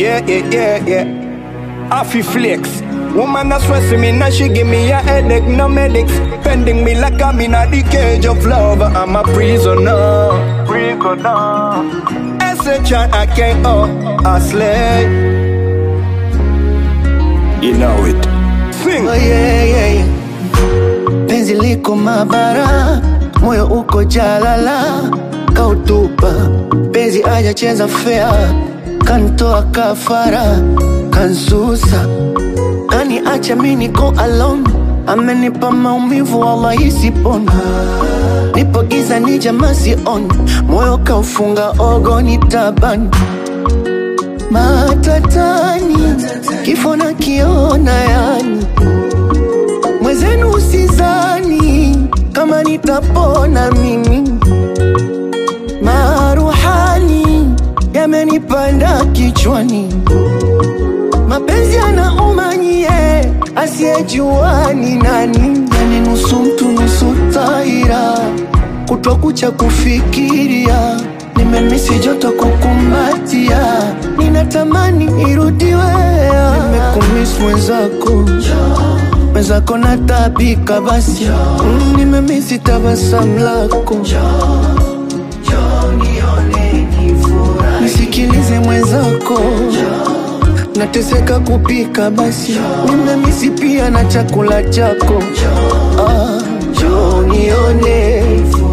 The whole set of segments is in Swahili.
Yeah, yeah, yeah, yeah. Affy flex. Woman a stress me, now she give me a headache, no medics. Pending me like I'm in a the cage of love. I'm a prisoner. Prisoner. S-H-I, I can't, oh, I slay. You know it. Sing. Oh, yeah, yeah, yeah. Penzi liko mabara, moyo uko jalala, kautupa penzi ajacheza fea, kantoa kafara, kansusa kani acha mi niko alone, amenipa maumivu wallahi sipona, nipo giza ni jamaa sioni, moyo kaufunga ogoni tabani matatani, kifo na kiona yani mwezenu usizani kama nitapona mimi, maruhani yamenipanda kichwani, mapenzi yanauma nyie, asiyejua ni nani, yani nusu mtu nusu taira, kutwa kucha kufikiria nimemisi joto kukumbatia, ninatamani irudiwe, nimekumiss mwenzako mwenzako natabika basi mm, nimemisi tabasamu lako nisikilize mwenzako nateseka kupika basi nimemisi pia na chakula chako ah, njoo nione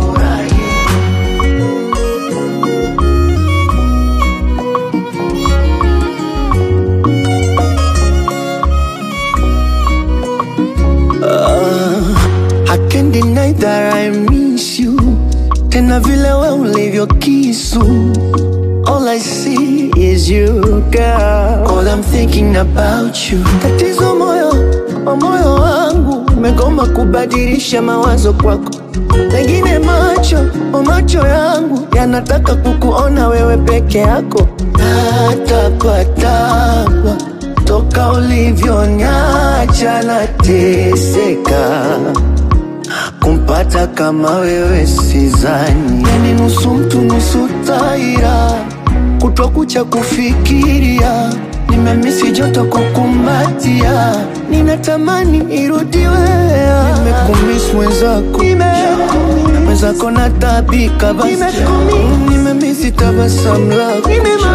I can't deny that I miss you Tena vile we ulivyo kisu All I see is you girl All I'm thinking about you Tatizo moyo wa moyo wangu Umegoma kubadilisha mawazo kwako Pengine macho o macho yangu Yanataka kukuona wewe peke yako Natapatapa Toka ulivyonyacha nateseka kumpata kama wewe sizani, yani nusu mtu nusu taira, kutwa kucha kufikiria, nimemisi joto kukumbatia, ninatamani irudiwe, nimekumiss mwenzako, mwenzako natabika basi, Mm, nimemisi tabasamu lako,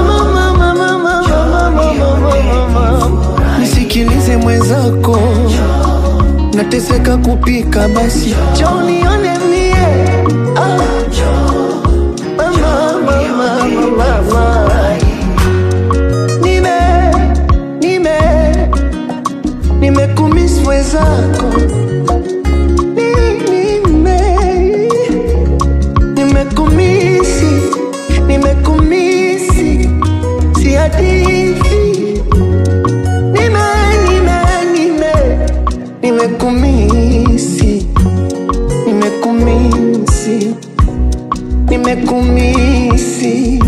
nisikilize mwenzako nateseka kupika basi jonione mie ah. Mama, mama, mama, mama. Nime, nime, nimekumiss mwenzako Ni- nime, nimekumisi, nimekumisi, si hadithi nime, nime, nime nimekumisi nimekumisi nimekumisi